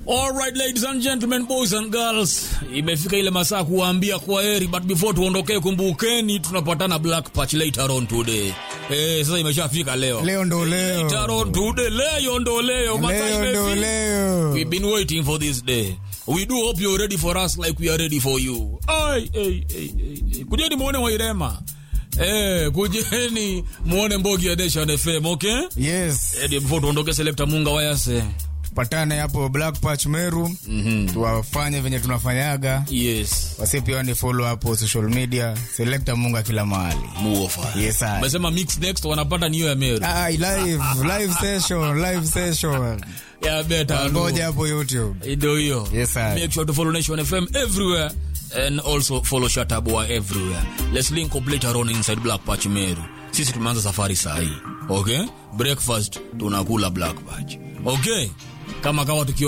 All right, ladies and gentlemen, boys and girls, imefika ile masaa kuwaambia kwa heri, but before tuondokee, kumbukeni tunapatana Black Patch later on today. Eh, sasa imeshafika leo. Leo ndo leo. Later on today, leo ndo leo. Masaa Leo ndo imefika. leo. We've been waiting for this day. We do hope you're ready for us like we are ready for you. Ai, ai, ai, ai, ai. Kujeni muone Wairema. Eh, kujeni muone Mbogi ya Nation FM, okay? Yes. Eh, before tuondoke, Selector Munga Wayase. Patane hapo Black Patch Meru. Tuwafanye venye tunafanyaga. Yes. Wasi pia ni follow hapo social media. Selector Munga kila mahali. Muofa. Yes, sir. Umesema mix next wanapata niyo ya Meru. Ah, live, live session, live session. Ya beta. Ngoja hapo YouTube. Ndio hiyo. Yes, sir. Make sure to follow Nation FM everywhere and also follow Shataboa everywhere. Let's link up later on inside Black Patch Meru. Sisi tumeanza safari saa hii. Okay? Breakfast tunakula Black Patch. Okay? Kama kawa tukio